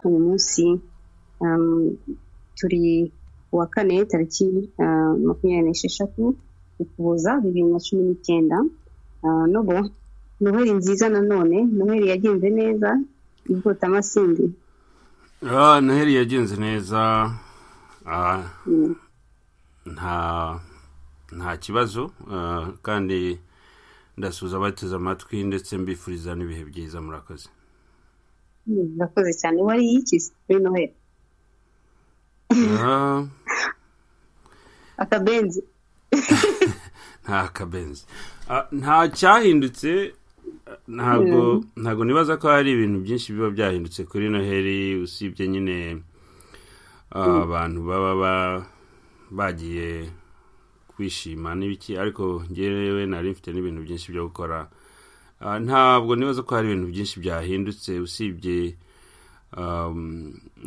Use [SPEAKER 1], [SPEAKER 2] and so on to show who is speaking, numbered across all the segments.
[SPEAKER 1] uyu munsi turi kuwa kane tariki makumyabiri n'esheshatu ukuboza bibiri na cumi n'icyenda nobo noheli nziza nanone noheli yagenze neza igota amasindi
[SPEAKER 2] noheli yagenze neza nta nta kibazo kandi ndasuhuza abateze amatwi ndetse mbifuriza n'ibihe byiza murakoze
[SPEAKER 1] murakoze cyane wari yikize kuri noheli akabenzi
[SPEAKER 2] nta kabenzi nta cyahindutse ntabwo ntabwo nibaza ko hari ibintu byinshi biba byahindutse kuri noheli usibye nyine abantu baba bagiye kwishima n'ibiki ariko ngewe nari mfite n'ibintu byinshi byo gukora ntabwo nibaza ko hari ibintu byinshi byahindutse usibye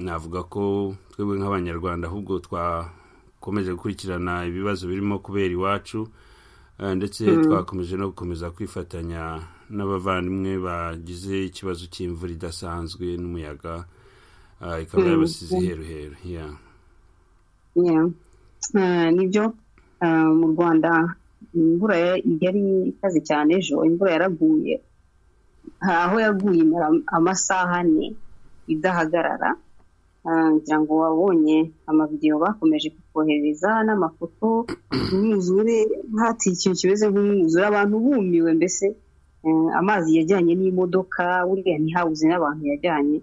[SPEAKER 2] navuga ko twebwe nk'abanyarwanda ahubwo twakomeje gukurikirana ibibazo birimo kubera iwacu ndetse twakomeje no gukomeza kwifatanya n'abavandimwe bagize ikibazo cy'imvura idasanzwe n'umuyaga ikaba yabasize iheruheru
[SPEAKER 1] nibyo mu rwanda imvura yari ikaze cyane ejo imvura yaraguye aho yaguye imara amasaha ane idahagarara ngira ngo wabonye amavidewo bakomeje kukohereza n'amafoto imyuzure nk'ati ikintu kimeze nk'umwuzure abantu bumiwe mbese amazi yajyanye n'imodoka buriya ntihabuze n'abantu yajyanye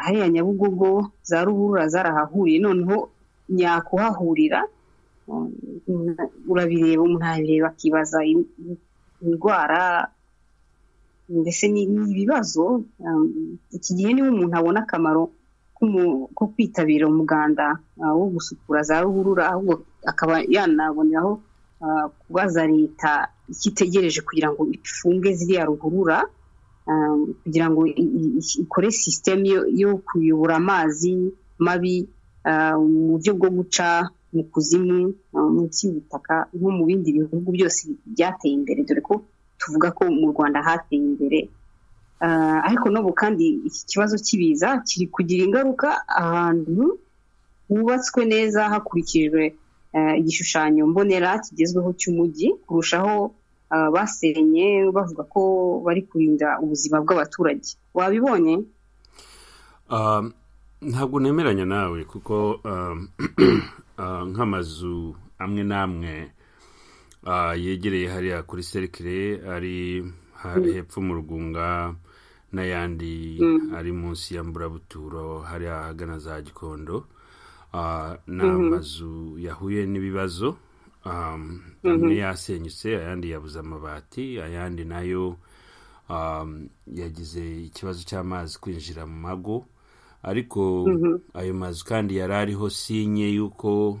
[SPEAKER 1] hariya nyabugogo za ruhurura zarahahuriye noneho nyakuhahurira urabireba umuntu arabireba akibaza indwara mbese ni ibibazo iki gihe niba umuntu abona akamaro ko kwitabira umuganda wo gusukura za ruhurura ahubwo akaba yanaboneraho kubaza leta icyo itegereje kugira ngo ifunge ziriya ruhurura kugira ngo ikore sisiteme yo kuyobora amazi mabi mu buryo bwo guca mu kuzimu munsi y'ubutaka nko mu bindi bihugu byose byateye imbere dore ko tuvuga ko mu rwanda hateye imbere ariko n'ubu kandi iki kibazo cy'ibiza kiri kugira ingaruka ahantu hubatswe neza hakurikijwe igishushanyo mbonera kigezweho cy'umujyi kurushaho basenye bavuga ko bari kurinda ubuzima bw'abaturage wabibonye
[SPEAKER 2] ntabwo nemeranya nawe kuko nk'amazu amwe n'amwe yegereye hariya kuri serikire ari hepfo mu rugunga n'ayandi ari munsi ya mburabuturo hariya ahagana za gikondo ni amazu yahuye n'ibibazo amwe yasenyutse ayandi yabuze amabati ayandi nayo yagize ikibazo cy'amazi kwinjira mu mago ariko ayo mazu kandi yari ariho sinye y'uko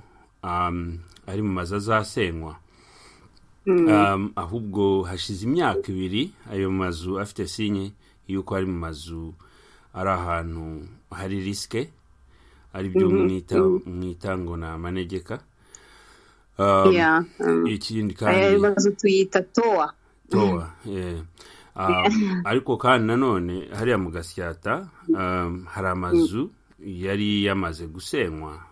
[SPEAKER 2] ari mu mazu azasenywa ahubwo hashize imyaka ibiri ayo mazu afite sinye y'uko ari mu mazu ari ahantu hari risike ari byo mwita ngo ni amanegeka
[SPEAKER 1] ikindi kandi ayo mazu tuyita towa
[SPEAKER 2] towa ariko kandi nanone hariya mu gasyata hari amazu yari yamaze gusenywa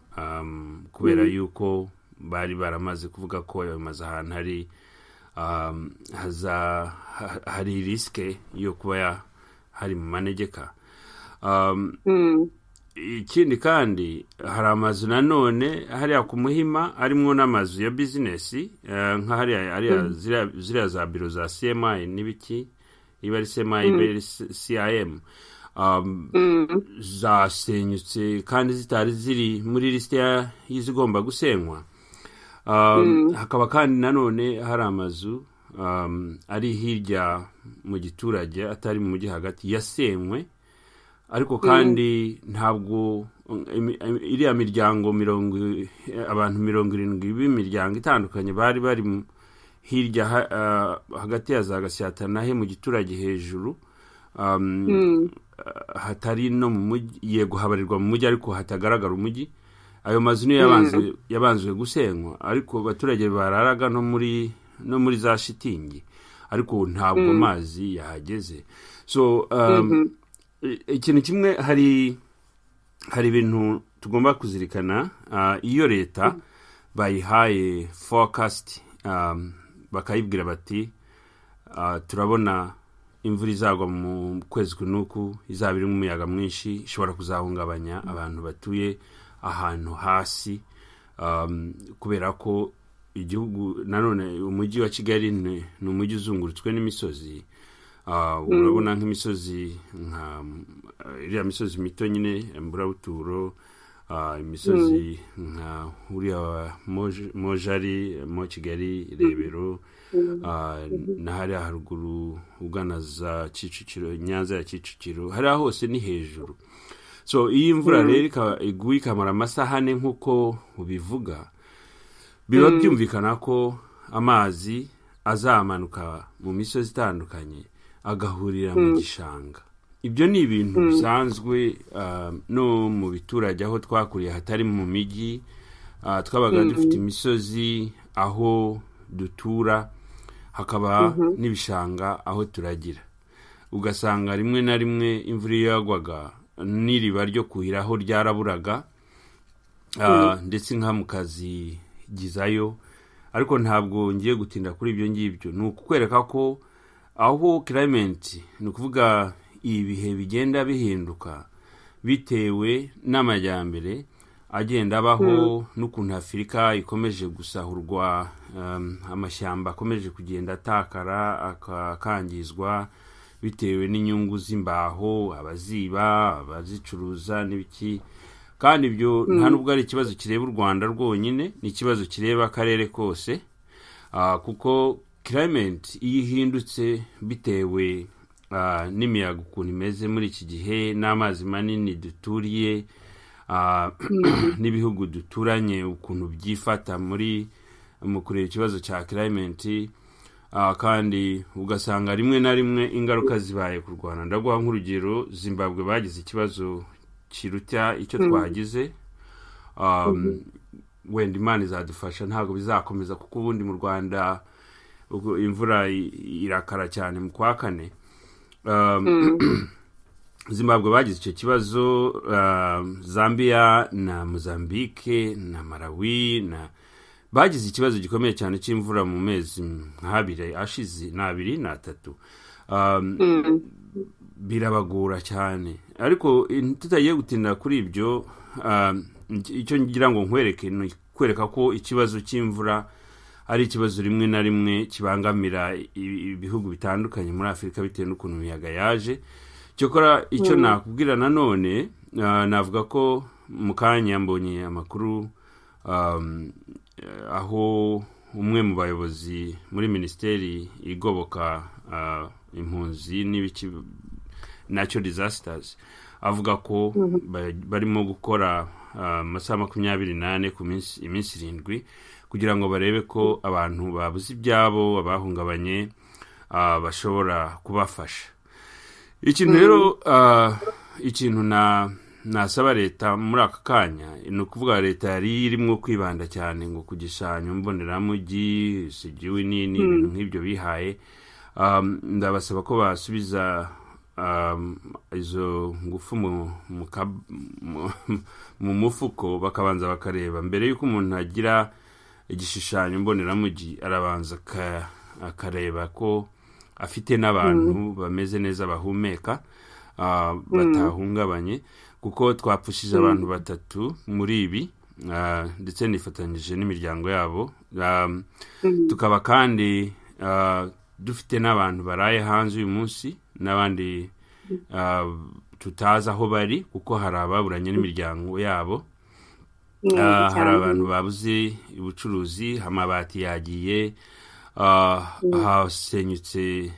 [SPEAKER 2] kubera yuko bari baramaze kuvuga ko ayo mazu ahantu hari hari risike yo kuba hari mu manegeka ikindi kandi hari amazu nanone hariya ku muhima harimo n'amazu ya bizinesi nka hariya ziriya za biro za cmi n'ibiki iba ari cmi iba ari cim zasenyutse kandi zitari ziri muri lisite y'izigomba gusenywa hakaba kandi nanone hari amazu ari hirya mu giturage atari mu mujyi hagati yasenywe ariko kandi ntabwo iriya miryango mirongo abantu mirongo irindwi b'imiryango itandukanye bari bari hirya hagati ya za gasyata na he mu giturage hejuru hatari no mu mujyi yego habarirwa mu mujyi ariko hatagaragara umujyi ayo mazu niyo yabanzwe gusenywa ariko abaturage bararaga no muri no muri za shitingi ariko ntabwo amazi yahageze so ikintu kimwe hari hari ibintu tugomba kuzirikana iyo leta bayihaye forecast bakayibwira bati turabona imvura izagwa mu kwezi kunuku izaba irimo umuyaga mwinshi ishobora kuzahungabanya abantu batuye ahantu hasi kubera ko igihugu nanone umujyi wa kigali ni umujyi uzungurutswe n'imisozi urabona nk'imisozi nka iriya misozi mito nyine mburabuturo imisozi nka uriya mojari mo kigali rebero na hariya haruguru ugana za kicukiro nyanza ya kicukiro hariya hose ni hejuru so iyo imvura rero iguye ikamara amasaha ane nk'uko ubivuga biba byumvikana ko amazi azamanuka mu misozi itandukanye agahurira mu gishanga ibyo ni ibintu bisanzwe no mu biturage aho twakuriye hatari mu mijyi twabaga dufite imisozi aho dutura hakaba n'ibishanga aho turagira ugasanga rimwe na rimwe imvura iyo yagwaga n'iriba ryo kuhira aho ryaraburaga ndetse nka mukazigizayo ariko ntabwo ngiye gutinda kuri ibyo ngibyo ni ukukwereka ko aho kirayimenti ni ukuvuga ibihe bigenda bihinduka bitewe n'amajyambere agenda abaho n'ukuntu afurika ikomeje gusahurwa amashyamba akomeje kugenda atakara akangizwa bitewe n'inyungu z'imbaho abaziba abazicuruza n'ibiki kandi ibyo nta nubwo ari ikibazo kireba u rwanda rwonyine ni ikibazo kireba akarere kose kuko kirayimenti iyo ihindutse bitewe n'imiyaga ukuntu imeze muri iki gihe n'amazi manini duturiye n'ibihugu duturanye ukuntu byifata muri mu kureba ikibazo cya kirayimenti kandi ugasanga rimwe na rimwe ingaruka zibaye ku rwanda ndaguha nk'urugero zimbabwe bagize ikibazo kiruta icyo twagize wenda imana izadufasha ntabwo bizakomeza kuko ubundi mu rwanda imvura irakara cyane mu kwa kane zimbabwe bagize icyo kibazo zambia na mozambique na malawi na bagize ikibazo gikomeye cyane cy'imvura mu mezi nk'abiri ashize ni abiri ni atatu birabagora cyane ariko tutagiye gutinda kuri ibyo icyo ngira ngo nkwereke ni kwereka ko ikibazo cy'imvura ari ikibazo rimwe na rimwe kibangamira ibihugu bitandukanye muri afurika bitewe n'ukuntu imiyaga yaje cyokora icyo nakubwira nanone navuga ko mu kanya mbonye amakuru aho umwe mu bayobozi muri minisiteri igoboka impunzi n'ibiki nacyo disasitazi avuga ko barimo gukora amasaha makumyabiri n'ane ku minsi irindwi kugira ngo barebe ko abantu babuze ibyabo abahungabanye bashobora kubafasha ikintu rero ikintu nasaba leta muri aka kanya ni ukuvuga leta yari irimo kwibanda cyane ngo ku gishushanyo mboneramujyi sigiwe nini ibintu nk'ibyo bihaye ndabasaba ko basubiza izo ngufu mu mufuko bakabanza bakareba mbere y'uko umuntu agira igishushanyo mboneramujyi arabanza akareba ko afite n'abantu bameze neza bahumeka batahungabanye kuko twapfushije abantu batatu muri ibi ndetse nifatanyije n'imiryango yabo tukaba kandi dufite n'abantu baraye hanze uyu munsi n'abandi tutazi aho bari kuko hari ababuranye n'imiryango yabo hari abantu babuze ubucuruzi amabati yagiye hasenyutse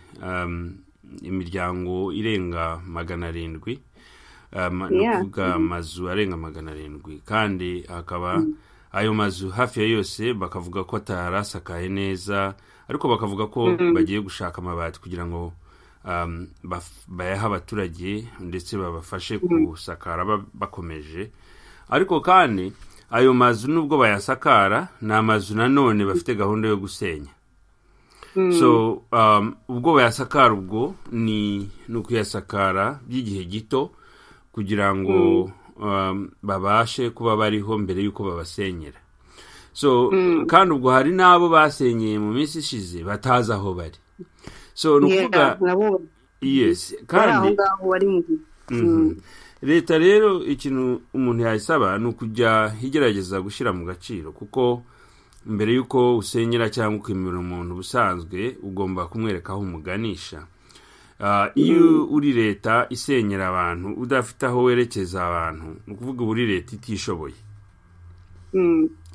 [SPEAKER 2] imiryango irenga magana arindwi ni ukuvuga amazu arenga magana arindwi kandi hakaba ayo mazu hafi ya yose bakavuga ko atari asakaye neza ariko bakavuga ko bagiye gushaka amabati kugira ngo bayahe abaturage ndetse babafashe gusakara bakomeje ariko kandi ayo mazu nubwo bayasakara ni amazu nanone bafite gahunda yo gusenya so ubwo bayasakara ubwo ni ukuyasakara by'igihe gito kugira ngo babashe kuba bariho mbere y'uko babasenyera so kandi ubwo hari n'abo basenyeye mu minsi ishize batazi aho bari so ni ukuvuga yesi kandi leta rero ikintu umuntu yayisaba ni ukujya igerageza gushyira mu gaciro kuko mbere y'uko usenyera cyangwa ukemera umuntu ubusanzwe ugomba kumwereka aho umuganisha iyo uri leta isenyera abantu udafite aho werekeza abantu ni ukuvuga uba uri leta itishoboye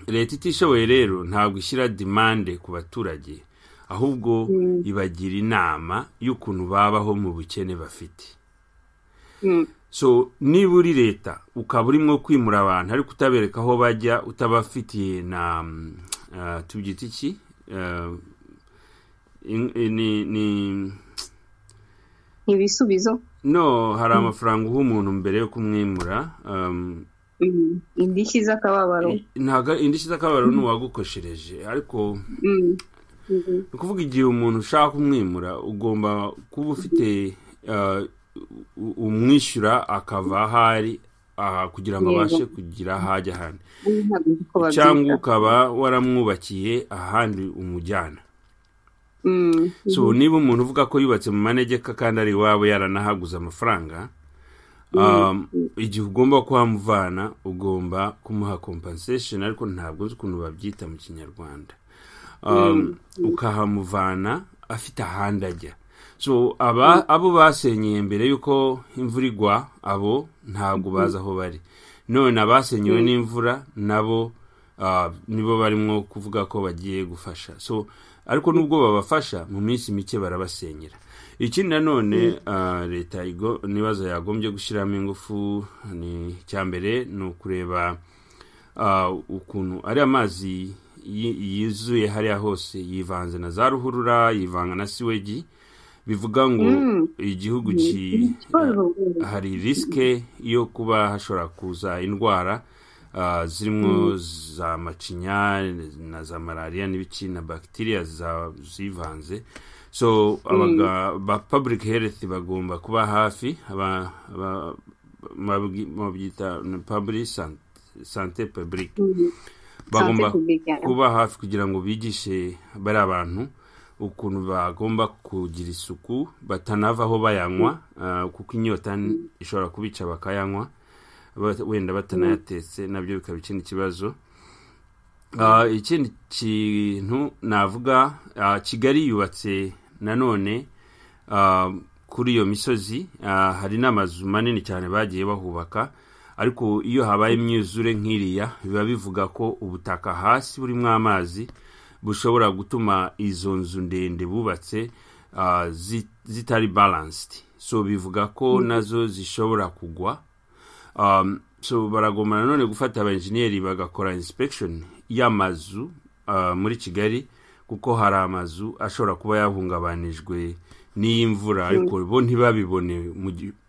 [SPEAKER 2] leta itishoboye rero ntabwo ishyira demande ku baturage ahubwo ibagira inama y'ukuntu babaho mu bukene bafite so niba uri leta ukaba urimo kwimura abantu ariko utabereka aho bajya utabafitiye na tubyita iki ni
[SPEAKER 1] ibisubizo
[SPEAKER 2] no hari amafaranga uha umuntu mbere yo kumwimura
[SPEAKER 1] indishyi z'akababaro
[SPEAKER 2] ntabwo indishyi z'akababaro ni uwagukoshereje ariko ni ukuvuga igihe umuntu ushaka kumwimura ugomba kuba ufite umwishyura akava ahari kugira ngo abashe kugira aho ajya ahandi cyangwa ukaba waramwubakiye ahandi umujyana so niba umuntu uvuga ko yubatse mu manegeka kandi ari iwabo yaranahaguze amafaranga igihe ugomba kuhamuvana ugomba kumuha compensation ariko ntabwo nzi ukuntu babyita mu kinyarwanda ukahamuvana afite ahandi ajya so aba abo basenyeye mbere y'uko imvura igwa abo ntabwo bazi aho bari none abasenyewe n'imvura nabo nibo barimo kuvuga ko bagiye gufasha so ariko nubwo babafasha mu minsi mike barabasenyera ikindi nanone leta n'ibibazo yagombye gushyiramo ingufu ni icya mbere ni ukureba ukuntu ari amazi yuzuye hariya hose yivanze na za ruhurura yivanga na siwegi bivuga ngo igihugu hari risike yo kuba hashobora kuza indwara zirimo za macinya na za malariya n'ibiki na bagiteriya zivanze so ba public health bagomba kuba hafi babyita public sante public bagomba kuba hafi kugira ngo bigishe bari abantu ukuntu bagomba kugira isuku batanavaho bayanywa kuko inyota ishobora kubica bakayanywa wenda batanayatetse nabyo bikaba ikindi kibazo ikindi kintu navuga kigali yubatse nanone kuri iyo misozi hari n'amazu manini cyane bagiye bahubaka ariko iyo habaye imyuzure nk'iriya biba bivuga ko ubutaka hasi burimo amazi bushobora gutuma izo nzu ndende bubatse zitari balansiti so bivuga ko nazo zishobora kugwa so baragomba nanone gufata abenjeniyeri bagakora insipegishoni y'amazu muri kigali kuko hari amazu ashobora kuba yahungabanijwe n'iy'imvura ariko bo ntibabibone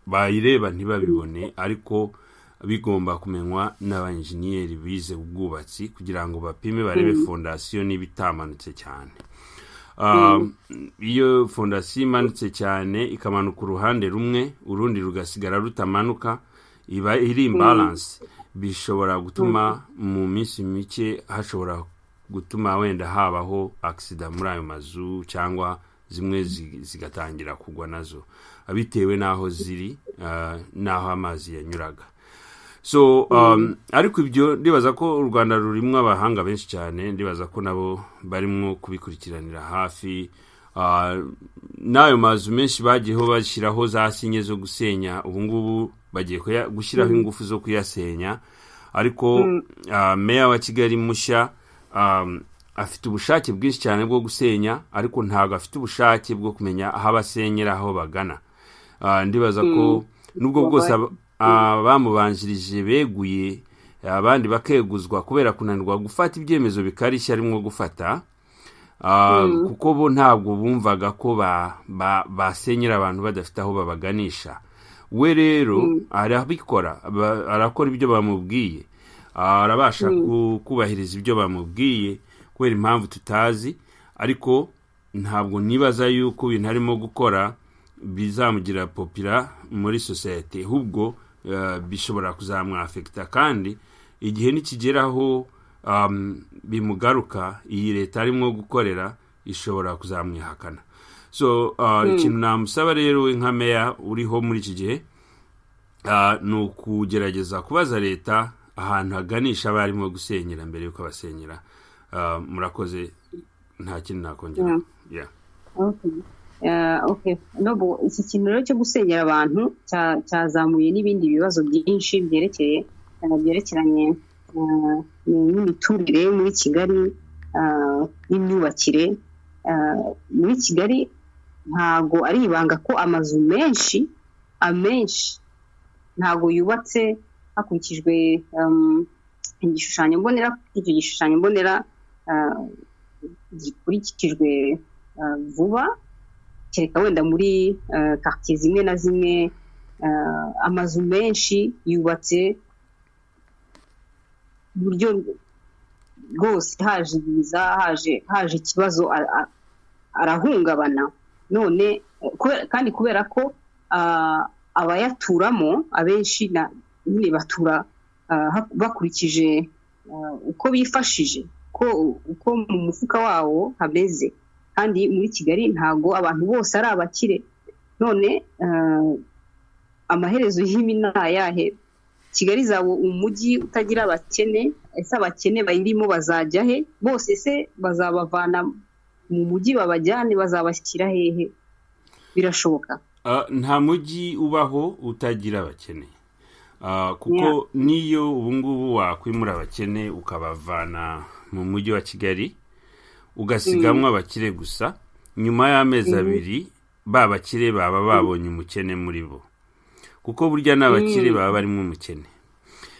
[SPEAKER 2] bayireba ntibabibone ariko bigomba kumenywa n'abanjeniyeri bize ubwubatsi kugira ngo bapime barebe fondasiyo niba itamanutse cyane iyo fondasiyo imanutse cyane ikamanuka uruhande rumwe urundi rugasigara rutamanuka iba iri imbaranse bishobora gutuma mu minsi mike hashobora gutuma wenda habaho agisida muri ayo mazu cyangwa zimwe zigatangira kugwa nazo bitewe n'aho ziri n'aho amazi yanyuraga so ariko ibyo ndibaza ko u rwanda rurimo abahanga benshi cyane ndibaza ko nabo barimo kubikurikiranira hafi n'ayo mazu menshi bagiyeho bashyiraho za sinye zo gusenya ubu ngubu bagiye gushyiraho ingufu zo kuyasenya ariko meya wa kigali mushya afite ubushake bwinshi cyane bwo gusenya ariko ntabwo afite ubushake bwo kumenya aho abasenyera aho bagana ndibaza ko nubwo bwose abamubanjirije beguye abandi bakeguzwa kubera kunanirwa gufata ibyemezo bikarishya arimo gufata kuko bo ntabwo bumvaga ko basenyera abantu badafite aho babaganisha we rero arabikora arakora ibyo bamubwiye arabasha kubahiriza ibyo bamubwiye kubera impamvu tutazi ariko ntabwo nibaza yuko ibintu arimo gukora bizamugira popira muri sosiyete ahubwo bishobora kuzamwafekita kandi igihe nikigeraho bimugaruka iyi leta arimo gukorera ishobora kuzamwihakana so ikintu namusaba rero nka meya uriho muri iki gihe ni ukugerageza kubaza leta ahantu haganisha abarimo gusenyera mbere y'uko abasenyera murakoze nta kintu nakongera
[SPEAKER 1] nobu iki kintu rero cyo gusenyera abantu cyazamuye n'ibindi bibazo byinshi byerekeye byerekeranye n'imiturire muri kigali n'imyubakire muri kigali ntabwo ari ibanga ko amazu menshi amenshi ntabwo yubatse hakurikijwe igishushanyo mbonera icyo gishushanyo mbonera gikurikijwe vuba kereka wenda muri karitsiye zimwe na zimwe amazu menshi yubatse buryo rwose haje ibiza haje ikibazo arahungabana none kandi kubera ko abayaturamo abenshi nyine batura bakurikije uko bifashije uko mu mufuka wawo hameze kandi muri kigali ntabwo abantu bose ari abakire none amaherezo y'ibi ni ayahe kigali zaba umujyi utagira abakene ese abakene bayirimo bazajya he bose se bazabavana mu mujyi babajyane bazabashyira hehe birashoboka
[SPEAKER 2] nta mujyi ubaho utagira abakene kuko niyo ubungubu wakwimura abakene ukabavana mu mujyi wa kigali ugasigamo abakire gusa nyuma y'amezi abiri ba bakire baba babonye umukene muri bo kuko burya n'abakire baba barimo umukene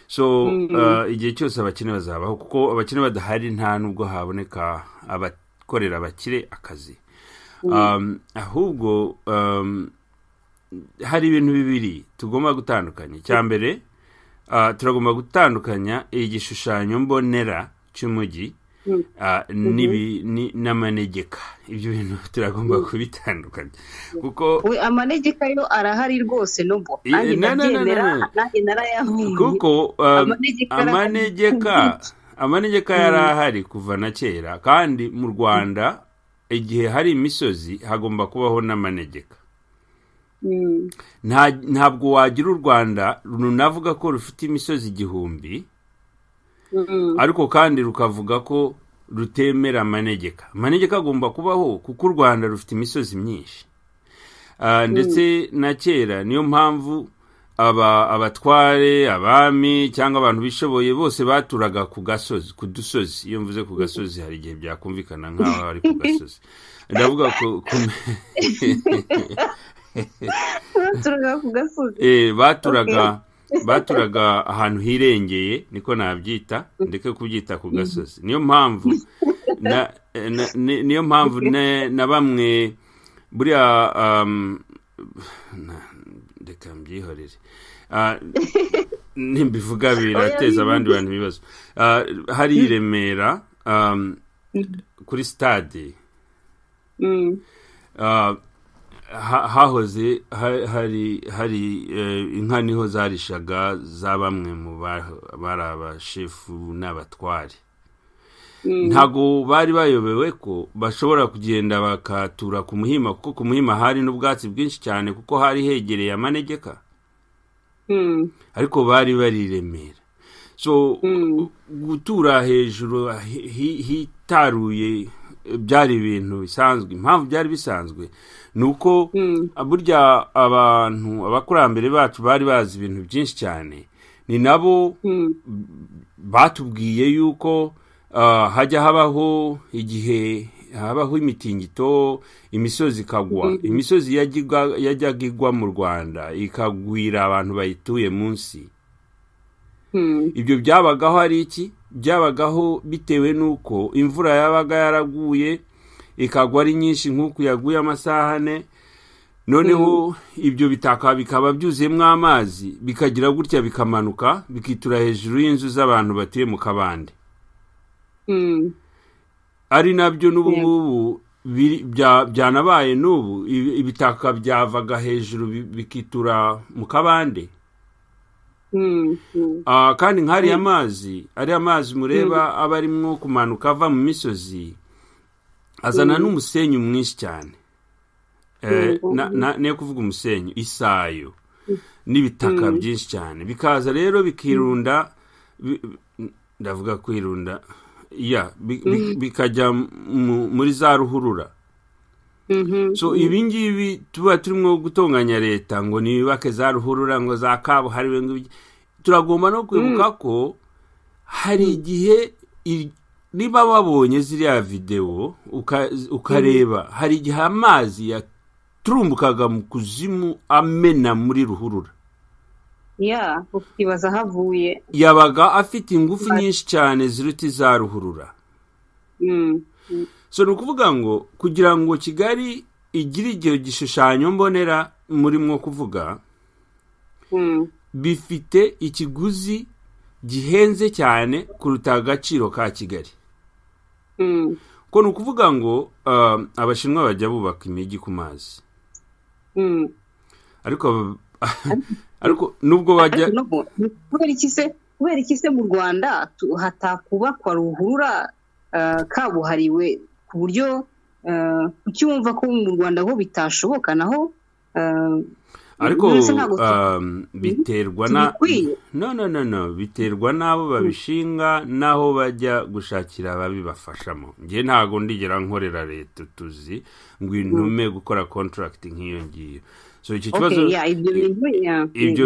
[SPEAKER 2] so igihe cyose abakene bazabaho kuko abakene badahari nta nubwo haboneka abakorera abakire akazi ahubwo hari ibintu bibiri tugomba gutandukanya icya mbere turagomba gutandukanya igishushanyo mbonera cy'umujyi n'amanegeka ibyo bintu turagomba kubitandukanya kuko
[SPEAKER 1] amanegeka yo arahari rwose n'ubwo
[SPEAKER 2] kuko amanegeka amanegeka yari ahari kuva na kera kandi mu rwanda igihe hari imisozi hagomba kubaho n'amanegeka ntabwo wagira u rwanda runavuga ko rufite imisozi igihumbi ariko kandi rukavuga ko rutemera amanegeka amanegeka agomba kubaho kuko u rwanda rufite imisozi myinshi ndetse na kera niyo mpamvu abatware abami cyangwa abantu bishoboye bose baturaga ku gasozi ku dusozi iyo mvuze ku gasozi hari igihe byakumvikana nk'aho ari ku gasozi ndavuga ko baturaga baturaga ahantu hirengeye niko nabyita ndeke kubyita ku gasozi niyo mpamvu niyo mpamvu na bamwe buriya reka mbyihorere nimbivuga birateza abandi bantu ibibazo hari i remera kuri sitade hahoze hari inka niho zarishaga za bamwe mu bari abashefu n'abatware ntabwo bari bayobewe ko bashobora kugenda bakatura ku muhima kuko ku muhima hari n'ubwatsi bwinshi cyane kuko hari hegereye amanegeka ariko bari bari i remera so gutura hejuru hitaruye byari ibintu bisanzwe impamvu byari bisanzwe ni uko burya abantu abakurambere bacu bari bazi ibintu byinshi cyane ni nabo batubwiye yuko hajya habaho igihe habaho imitingito imisozi ikagwa imisozi yajyaga igwa mu rwanda ikagwira abantu bayituye munsi ibyo byabagaho ari iki byabagaho bitewe n'uko imvura yabaga yaraguye ikagwa ari nyinshi nk'uko yaguye amasaha ane noneho ibyo bitaka bikaba byuzuyemo amazi bikagira gutya bikamanuka bikitura hejuru y'inzu z'abantu batuye mu kabande ari nabyo n'ubu ngubu byanabaye n'ubu ibitaka byavaga hejuru bikitura mu kabande kandi nk'ariya mazi ariya mazi mureba aba arimo kumanuka ava mu misozi azana n'umusenyi mwinshi cyane niyo kuvuga umusenyi isayo n'ibitaka byinshi cyane bikaza rero bikirunda ndavuga kwirunda ya bikajya muri za ruhurura so ibi ngibi tuba turimo gutunganya leta ngo ntibibake za ruhurura ngo za kabuhariwe ngo turagomba no kwibuka ko hari igihe niba wabonye ziriya videwo ukareba hari igihe amazi yaturumbukaga mu kuzimu amena muri ruhurura
[SPEAKER 1] ya ukibaza aho avuye
[SPEAKER 2] yabaga afite ingufu nyinshi cyane ziruta iza ruhurura so ni ukuvuga ngo kugira ngo kigali igire igihe gishushanyo mbonera murimo kuvuga bifite ikiguzi gihenze cyane kuruta agaciro ka kigali ko ni ukuvuga ngo abashinwa bajya bubaka imijyi ku mazi ariko ariko nubwo bajya
[SPEAKER 1] kubera iki se mu rwanda hatakubakwa ruhurura kabuhariwe ku buryo ucyumva ko mu rwanda ho bitashoboka naho
[SPEAKER 2] ariko biterwa na no no no no biterwa n'abo babishinga n'aho bajya gushakira ababibafashamo ngewe ntabwo ndigera nkorera leta utuzi ngo intume gukora kontaragiti nk'iyo ngiyo so iki kibazo
[SPEAKER 1] ibyo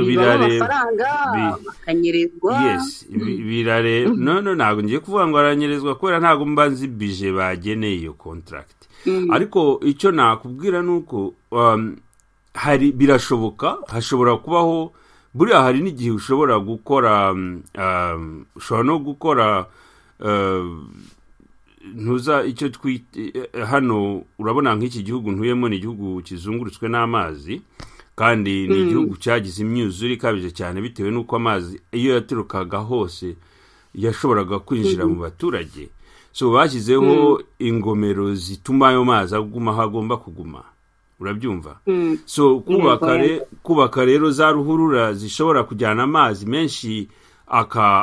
[SPEAKER 2] birareba no no ntabwo ngiye kuvuga ngo aranyerezwa kubera ntabwo mba nzi bije bageneye iyo kontaragiti ariko icyo nakubwira ni uko hari birashoboka hashobora kubaho buriya hari n'igihe ushobora gukora ushobora no gukora ntuza icyo twita hano urabona nk'iki gihugu ntuyemo ni igihugu kizungurutswe n'amazi kandi ni igihugu cyagize imyuzure ikabije cyane bitewe n'uko amazi iyo yaturukaga hose yashoboraga kwinjira mu baturage so bashyizeho ingomero zituma ayo mazi aguma aho agomba kuguma urabyumva so kubaka rero za ruhurura zishobora kujyana amazi menshi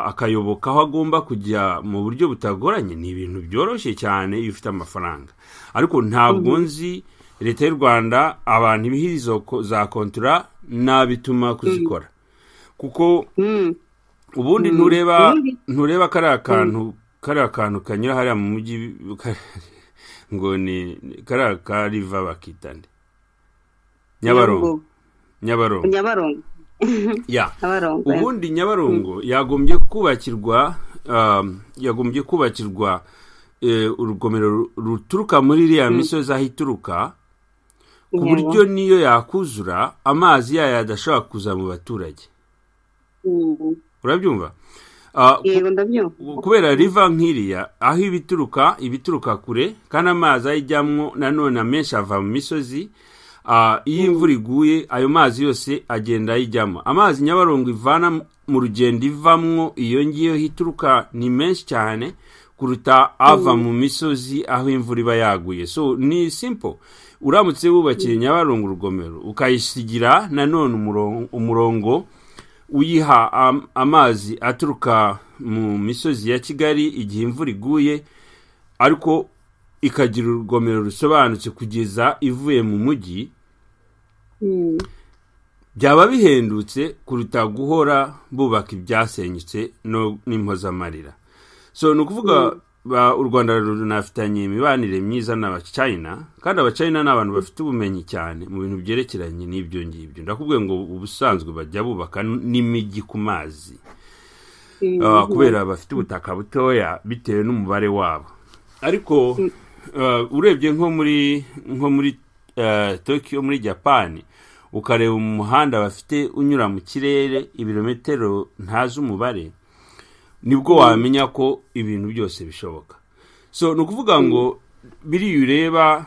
[SPEAKER 2] akayoboka aho agomba kujya mu buryo butagoranye ni ibintu byoroshye cyane iyo ufite amafaranga ariko ntabwo nzi leta y'u rwanda abantu ibihirizo za kontura nabituma kuzikora kuko ubundi ntureba kariya kantu kariya kantu kanyura hariya mu mujyi ngo ni kariya kariva bakita nde nyabarongo
[SPEAKER 1] nyabarongo
[SPEAKER 2] ya ubundi nyabarongo yagombye kubakirwa yagombye kubakirwa urugomero ruturuka muri iriya misozi aho ituruka ku buryo niyo yakuzura amazi yayo adashobora kuza mu baturage urabyumva kubera riva nk'iriya aho ibituruka ibituruka kure kandi amazi ayijyamo nanone amenshi ava mu misozi iyo imvura iguye ayo mazi yose agenda ayijyamo amazi nyabarongo ivana mu rugendo ivamwo iyo ngiyo ituruka ni menshi cyane kuruta ava mu misozi aho imvura iba yaguye so ni simpo uramutse wubakiye nyabarongo urugomero ukayisigira nanone umurongo uyiha amazi aturuka mu misozi ya kigali igihe imvura iguye ariko ikagira urugomero rusobanutse kugeza ivuye mu mujyi byaba bihendutse kuruta guhora bubaka ibyasenyutse n'impozamarira so ni ukuvuga u rwanda runafitanye imibanire myiza n'abacayina kandi abacayina ni abantu bafite ubumenyi cyane mu bintu byerekeranye n'ibyo ngibyo ndakubwiye ngo ubusanzwe bajya bubaka n'imijyi ku mazi kubera bafite ubutaka butoya bitewe n'umubare wabo ariko urebye nko muri nko muri Tokyo muri Japan ukareba umuhanda bafite unyura mu kirere ibirometero ntazi umubare nibwo wamenya ko ibintu byose bishoboka so ni ukuvuga ngo biriya ureba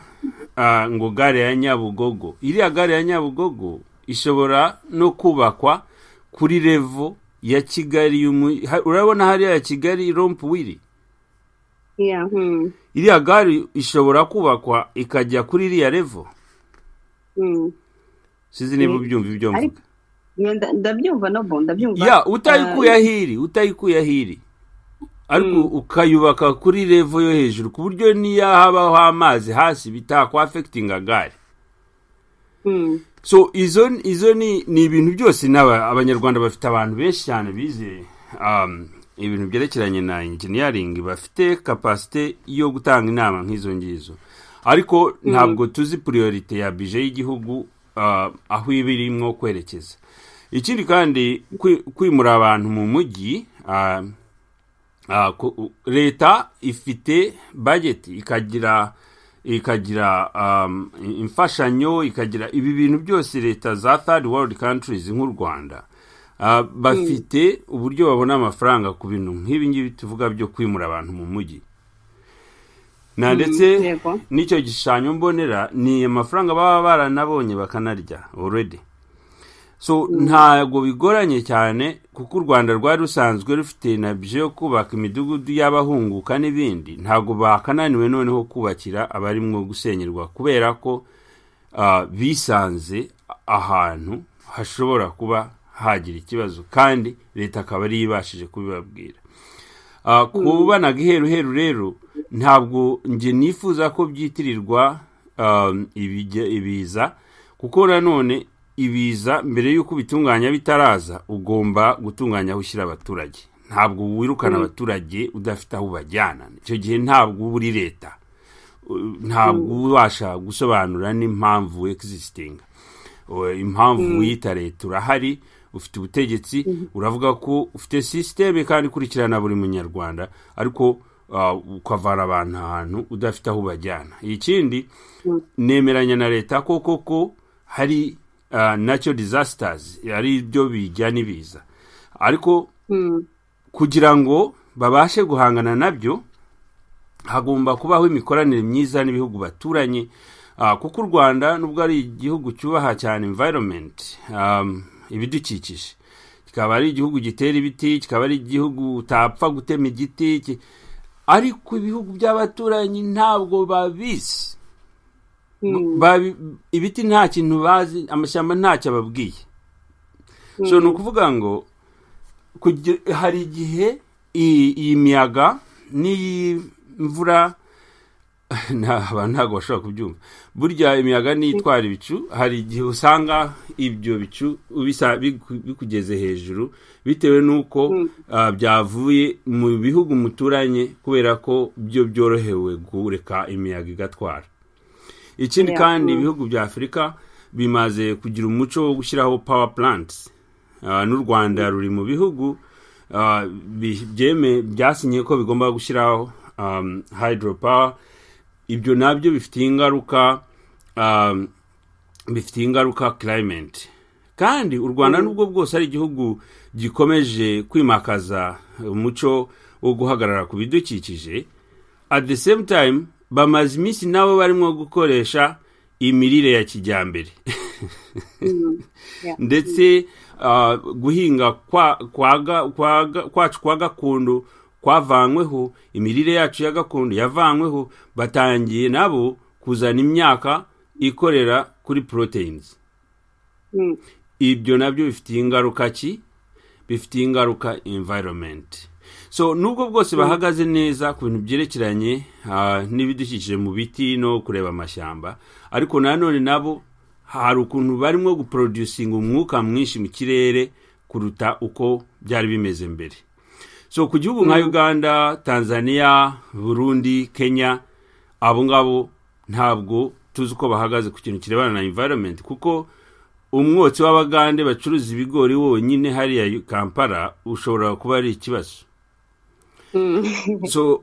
[SPEAKER 2] ngo gare ya nyabugogo iriya gare ya nyabugogo ishobora no kubakwa kuri revo ya kigali urabona hariya ya kigali rompuwiri iriya gare ishobora kubakwa ikajya kuri iriya revo sinzi niba ubyumva ibyo mvuga
[SPEAKER 1] ndabyumva nabo ndabyumva
[SPEAKER 2] ya utayikuye ahiri utayikuye ahiri ariko ukayubaka kuri revo yo hejuru ku buryo niyo habaho amazi hasi bitakwafekitinga gare so izo izo ni ni ibintu byose n'aba abanyarwanda bafite abantu benshi cyane bize ibintu byerekeranye na injiniyaringi bafite kapasite yo gutanga inama nk'izo ngizo ariko ntabwo tuzi puriyorite ya bije y'igihugu aho iba irimo kwerekeza ikindi kandi kwimura abantu mu mujyi leta ifite bageti ikagira ikagira imfashanyo ikagira ibi bintu byose leta za third world countries nk'u rwanda bafite uburyo babona amafaranga ku bintu nk'ibi ngibi tuvuga byo kwimura abantu mu mujyi na ndetse n'icyo gishushanyo mbonera ni amafaranga baba baranabonye bakanarya already so ntabwo bigoranye cyane kuko u rwanda rwari rusanzwe rufite na byo yo kubaka imidugudu y'abahunguka n'ibindi ntabwo bakananiwe noneho kubakira abarimo gusenyerwa kubera ko bisanze ahantu hashobora kuba hagira ikibazo kandi leta akaba ariyo ibashije kubibabwira kubanaga iheruheru rero ntabwo njye nifuza ko byitirirwa ibiza kuko nanone ibiza mbere y'uko ubitunganya bitaraza ugomba gutunganya aho ushyira abaturage ntabwo wirukana abaturage udafite aho ubajyana icyo gihe ntabwo uba uri leta ntabwo ubasha gusobanura n'impamvu egizisitinga impamvu wiyita leta urahari ufite ubutegetsi uravuga ko ufite sisiteme kandi ikurikirana buri munyarwanda ariko ukavana abantu ahantu udafite aho ubajyana ikindi nemeranya na leta ko koko hari nacyo disasitazi ari byo bijya n'ibiza ariko kugira ngo babashe guhangana nabyo hagomba kubaho imikoranire myiza n'ibihugu baturanye kuko u rwanda nubwo ari igihugu cyubaha cyane imvayiromenti ibidukikije kikaba ari igihugu gitera ibiti kikaba ari igihugu utapfa gutema igiti ariko ibihugu by'abaturanyi ntabwo babizi ibiti nta kintu bazi amashyamba ntacyo ababwiye ni ukuvuga ngo hari igihe iyi miyaga n'iyi mvura ntabwo bashobora kubyumva burya imiyaga n'iyitwara ibicu hari igihe usanga ibyo bicu bikugeze hejuru bitewe n'uko byavuye mu bihugu muturanye kubera ko byo byorohewe kureka imiyaga igatwara ikindi kandi ibihugu bya afurika bimaze kugira umuco wo gushyiraho power plants n'u rwanda ruri mu bihugu byasinye ko bigomba gushyiraho hydropower ibyo nabyo bifitiye ingaruka bifitiye ingaruka climate kandi u rwanda nubwo bwose ari igihugu gikomeje kwimakaza umuco wo guhagarara ku bidukikije at the same time bamaze iminsi nabo barimo gukoresha imirire ya kijyambere ndetse guhinga kwacu kwa gakondo kwavanyweho imirire yacu ya gakondo yavanyweho batangiye nabo kuzana imyaka ikorera kuri poroteyinizi ibyo nabyo bifitiye ingaruka ki bifitiye ingaruka environment so nubwo bwose bahagaze neza ku bintu byerekeranye n'ibidukikije mu biti no kureba amashyamba ariko nanone nabo hari ukuntu barimo guproducinga umwuka mwinshi mu kirere kuruta uko byari bimeze mbere so ku gihugu nka uganda tanzania burundi kenya abo ngabo ntabwo tuzi uko bahagaze ku kintu kirebana na environment kuko umwotsi w'abagande bacuruza ibigori wonyine hariya kampala ushobora kuba ari ikibazo so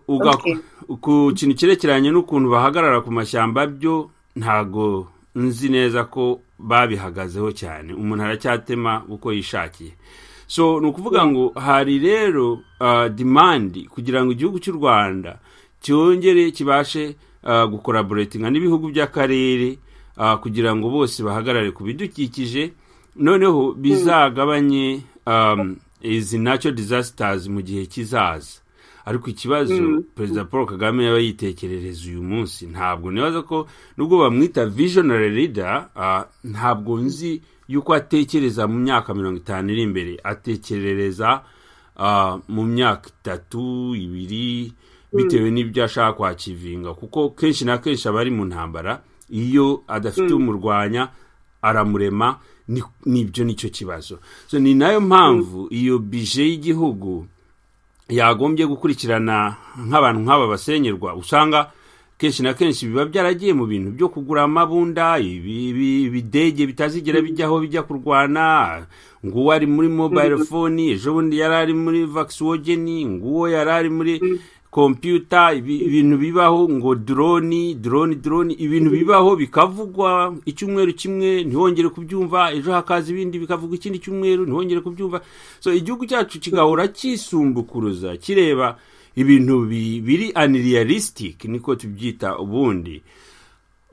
[SPEAKER 2] ku kintu cyerekeranye n'ukuntu bahagarara ku mashyamba byo ntago nzi neza ko babihagazeho cyane umuntu aracyatema uko yishakiye so ni ukuvuga ngo hari rero demandi kugira ngo igihugu cy'u rwanda cyongere kibashe gukoraboretinga n'ibihugu by'akarere kugira ngo bose bahagarare ku bidukikije noneho bizagabanye izi nacyo disasitazi mu gihe kizaza ariko ikibazo perezida paul kagame yaba yitekerereza uyu munsi ntabwo nibaza ko nubwo bamwita visionary leader ntabwo nzi yuko atekereza mu myaka mirongo itanu iri imbere atekerereza mu myaka itatu ibiri bitewe n'ibyo ashaka kwakivinga kuko kenshi na kenshi aba ari mu ntambara iyo adafite umurwanya aramurema nibyo nicyo kibazo ni nayo mpamvu iyo bije y'igihugu yagombye gukurikirana nk'abantu nk'aba basenyerwa usanga kenshi na kenshi biba byaragiye mu bintu byo kugura amabunda ibidege bitazigera bijya aho bijya kurwana nguwo ari muri mobayiro foni ejo bundi yari ari muri vakisohogeni nguwo yari ari muri kompiyuta ibintu bibaho ngo doroni doroni doroni ibintu bibaho bikavugwa icyumweru kimwe ntihongere kubyumva ejo hakaza ibindi bikavugwa ikindi cyumweru ntihongere kubyumva so igihugu cyacu kigahora cyisumbukuruza kireba ibintu biri aniriyalisitike niko tubyita ubundi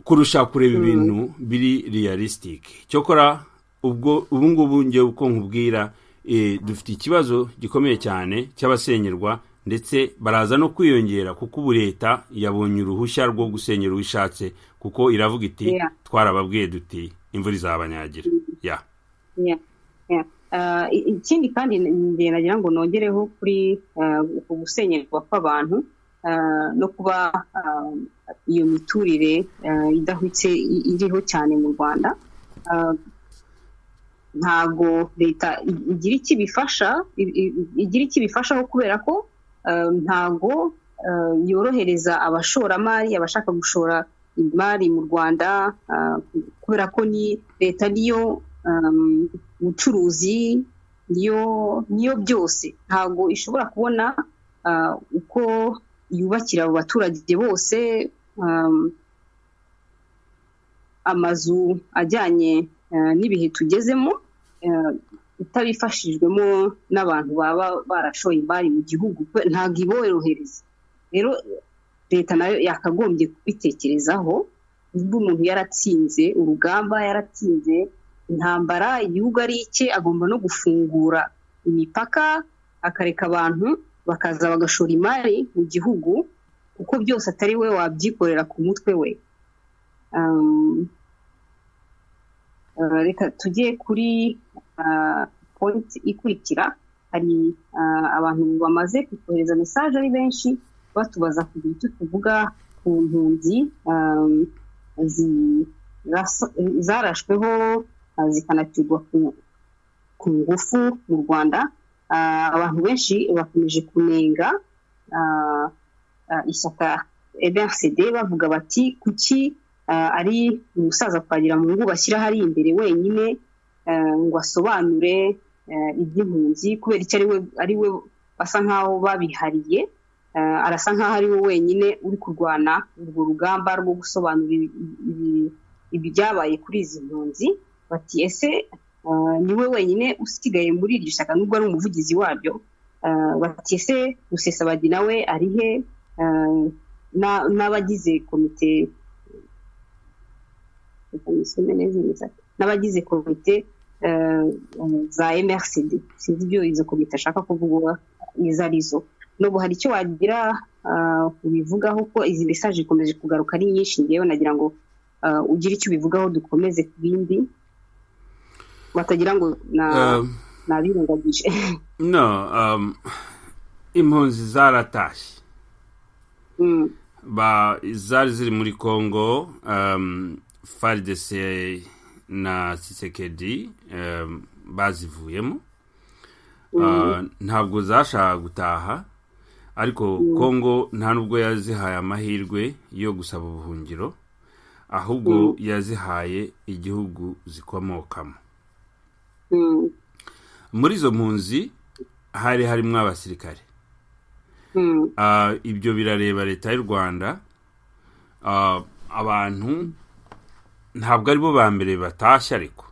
[SPEAKER 2] kurusha kureba ibintu biri riyalisitike cyokora ubwo ubu ngubu ngewe uko nkubwira dufite ikibazo gikomeye cyane cy'abasenyerwa ndetse baraza no kwiyongera kuko ubu leta yabonye uruhushya rwo gusenyera uwo ishatse kuko iravuga iti twarababwiye duti imvura izabanyagira ya
[SPEAKER 1] ikindi kandi nagira ngo nongereho kuri gusenyerwa kw'abantu no kuba iyo miturire idahwitse iriho cyane mu rwanda ntabwo leta igira icyo ibifasha igira icyo ibifashaho kubera ko ntabwo yorohereza abashoramari abashaka gushora imari mu rwanda kubera ko ni leta niyo bucuruzi niyo byose ntabwo ishobora kubona uko yubakira abo baturage bose amazu ajyanye n'ibihe tugezemo itabifashijwemo n'abantu baba barashoye imari mu gihugu ntabwo iborohereza rero leta nayo yakagombye kubitekerezaho niba umuntu yaratsinze urugamba yaratsinze intambara igihugu ari icye agomba no gufungura imipaka akareka abantu bakaza bagashora imari mu gihugu kuko byose atari we wabyikorera ku mutwe we reka tujye kuri pointi ikurikira hari abantu bamaze kutuhereza mesaje ari benshi batubaza kugira icyo tuvuga ku mpunzi zarashweho zikanacurwa ku ngufu mu rwanda abantu benshi bakomeje kunenga ishyaka ebersed bavuga bati kuki ari umusaza twagira mu ngo bashyira hari imbere wenyine ngo asobanure iby'impunzi kubera icyo ari we basa nk'aho babihariye arasa nk'aho ari we wenyine uri kurwana urwo rugamba rwo gusobanura ibyabaye kuri izi mpunzi bati ese ni we wenyine usigaye muri iryo shyaka nubwo ari umuvugizi waryo bati ese rusesabagina we ari he n'abagize komite n'abagize komite za mrcd sinzi ibyo izo komite ashaka kuvuga izo arizo nubwo hari icyo wagira ubivugaho ko izi mesaje ikomeje kugaruka ari nyinshi ngewe nagira ngo ugire icyo ubivugaho dukomeze ku bindi batagira ngo nabirengagije
[SPEAKER 2] no impunzi zaratashye zari ziri muri congo faridese na sisekedi bazivuyemo ntabwo zashaka gutaha ariko kongo nta nubwo yazihaye amahirwe yo gusaba ubuhungiro ahubwo yazihaye igihugu zikomokamo muri izo mpunzi hari harimo abasirikare ibyo birareba leta y'u rwanda abantu ntabwo aribo ba mbere batashye ariko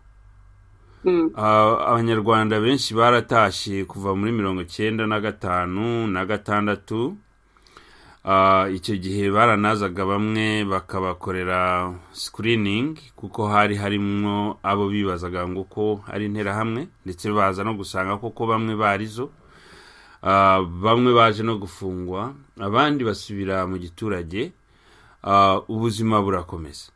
[SPEAKER 2] abanyarwanda benshi baratashye kuva muri mirongo icyenda na gatanu na gatandatu icyo gihe baranazaga bamwe bakabakorera sikiriningi kuko hari harimo abo bibazaga ngo ko ari interahamwe ndetse baza no gusanga koko bamwe barizo bamwe baje no gufungwa abandi basubira mu giturage ubuzima burakomeza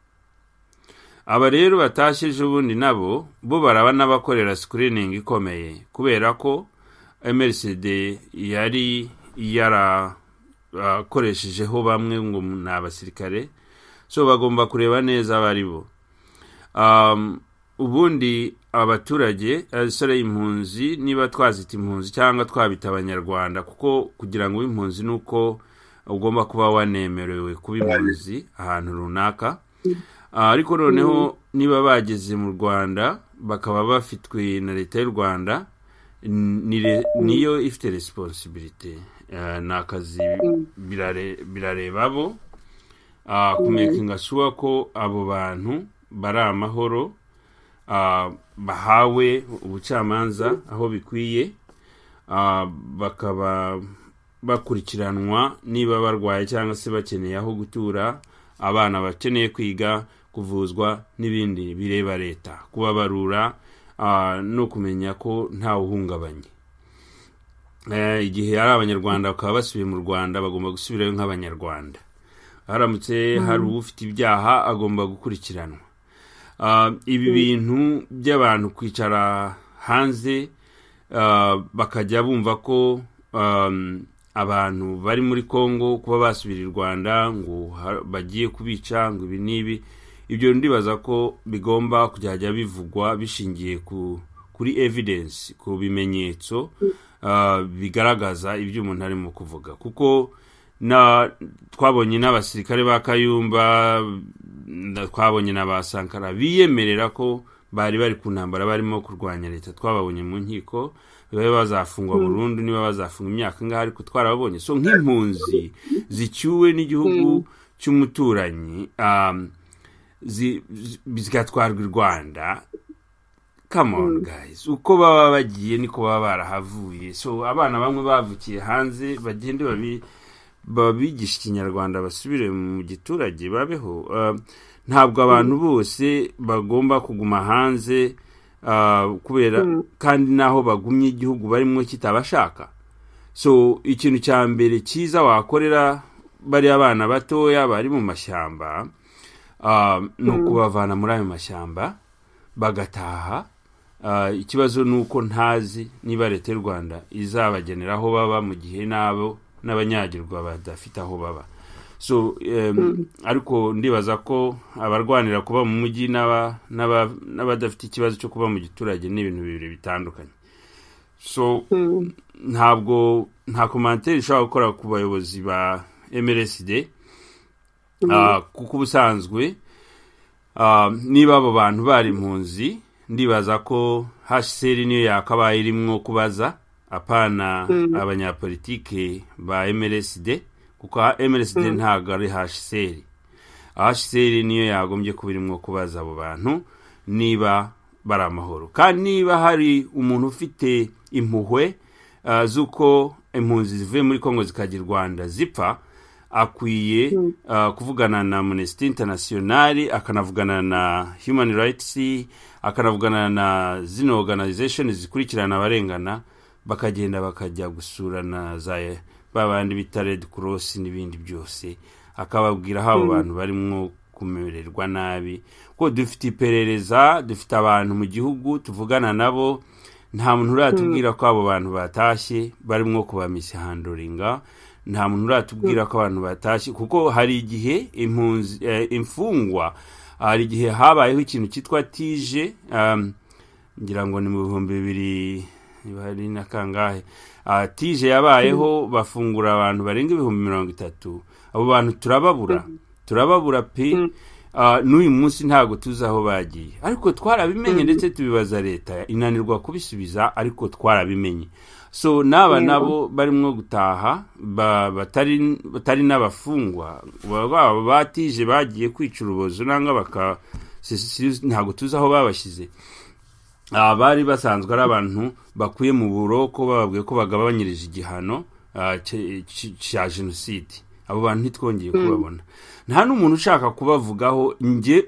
[SPEAKER 2] aba rero batashye ejo bundi nabo bo baraba n'abakorera sikiriningi ikomeye kubera ko emeriside yari yarakoreshejeho bamwe ngo ni abasirikare so bagomba kureba neza abo ari bo ubundi abaturage abasore impunzi niba twazita impunzi cyangwa twabita abanyarwanda kuko kugira ngo ube impunzi ni uko ugomba kuba wanemerewe kuba impunzi ahantu runaka ariko noneho niba bageze mu rwanda bakaba bafitwe na leta y'u rwanda niyo ifite resiposibirite ni akazi birareba abo kumekinga suwa ko abo bantu bari amahoro bahawe ubucamanza aho bikwiye bakaba bakurikiranwa niba barwaye cyangwa se bakeneye aho gutura abana bakeneye kwiga kuvuzwa n'ibindi bireba leta kubabarura no kumenya ko ntawe uhungabanye igihe ari abanyarwanda bakaba basubiye mu rwanda bagomba gusubirayo nk'abanyarwanda haramutse hari ufite ibyaha agomba gukurikiranwa ibi bintu by'abantu kwicara hanze bakajya bumva ko abantu bari muri congo kuba basubira i rwanda ngo bagiye kubica ngo ibi n'ibi ibyo ndibaza ko bigomba kujya bivugwa bishingiye kuri evidensi ku bimenyetso bigaragaza ibyo umuntu arimo kuvuga kuko twabonye n'abasirikare ba kayumba twabonye na ba sankara biyemerera ko bari bari ku ntambara barimo kurwanya leta twababonye mu nkiko babe bazafungwa burundu niba bazafunga imyaka ngaho ariko twarababonye so nk'impunzi zicyuwe n'igihugu cy'umuturanyi zigatwarwa i rwanda kamoni gayizi uko baba bagiye niko baba barahavuye so abana bamwe bavukiye hanze bagende babi babigisha ikinyarwanda basubire mu giturage babeho ntabwo abantu bose bagomba kuguma hanze kubera kandi n'aho bagumye igihugu barimo kitabashaka so ikintu cya mbere cyiza wakorera bariya bana batoya bari mu mashyamba ni ukubavana muri ayo mashyamba bagataha ikibazo ni uko ntazi niba leta y'u rwanda izabagenera aho baba mu gihe n'abo n'abanyagirwa badafite aho baba so ariko ndibaza ko abarwanira kuba mu mujyi n'abadafite ikibazo cyo kuba mu giturage ni ibintu bibiri bitandukanye so ntabwo nta komantere ishobora gukora ku bayobozi ba mrsd kuko ubusanzwe niba abo bantu bari impunzi ndibaza ko hsr niyo yakabaye irimo kubaza apana abanyapolitike ba mrsd kuko mrsd ntabwo ari hsr hsr niyo yagombye kuba irimo kubaza abo bantu niba bari amahoro kandi niba hari umuntu ufite impuhwe z'uko impunzi zivuye muri congo zikajya i rwanda zipfa akwiye kuvugana na amnesty international akanavugana na human rights akanavugana na zino organization zikurikirana abarengana bakagenda bakajya gusura na za ba bandi bita redi korosi n'ibindi byose akababwira aho abo bantu barimo kumererwa nabi ko dufite iperereza dufite abantu mu gihugu tuvugana nabo nta muntu uratubwira ko abo bantu batashye barimo kubamisihandoringa nta muntu uratubwira ko abantu batashye kuko hari igihe imfungwa hari igihe habayeho ikintu cyitwa tije ngira ngo ni mu bihumbi bibiri hari na kangahe tije yabayeho bafungura abantu barenga ibihumbi mirongo itatu abo bantu turababura turababura pe n'uyu munsi ntabwo tuzi aho bagiye ariko twarabimenye ndetse tubibaza leta inanirwa kubisubiza ariko twarabimenye so n'aba nabo barimo gutaha batari n'abafungwa baba batije bagiye kwica urubozo nangwa baka ntabwo tuzi aho babashyize bari basanzwe ari abantu bakuye mu buroko bababwiye ko bagabanyirije igihano cya jenoside abo bantu ntitwongeye kubabona nta n'umuntu ushaka kubavugaho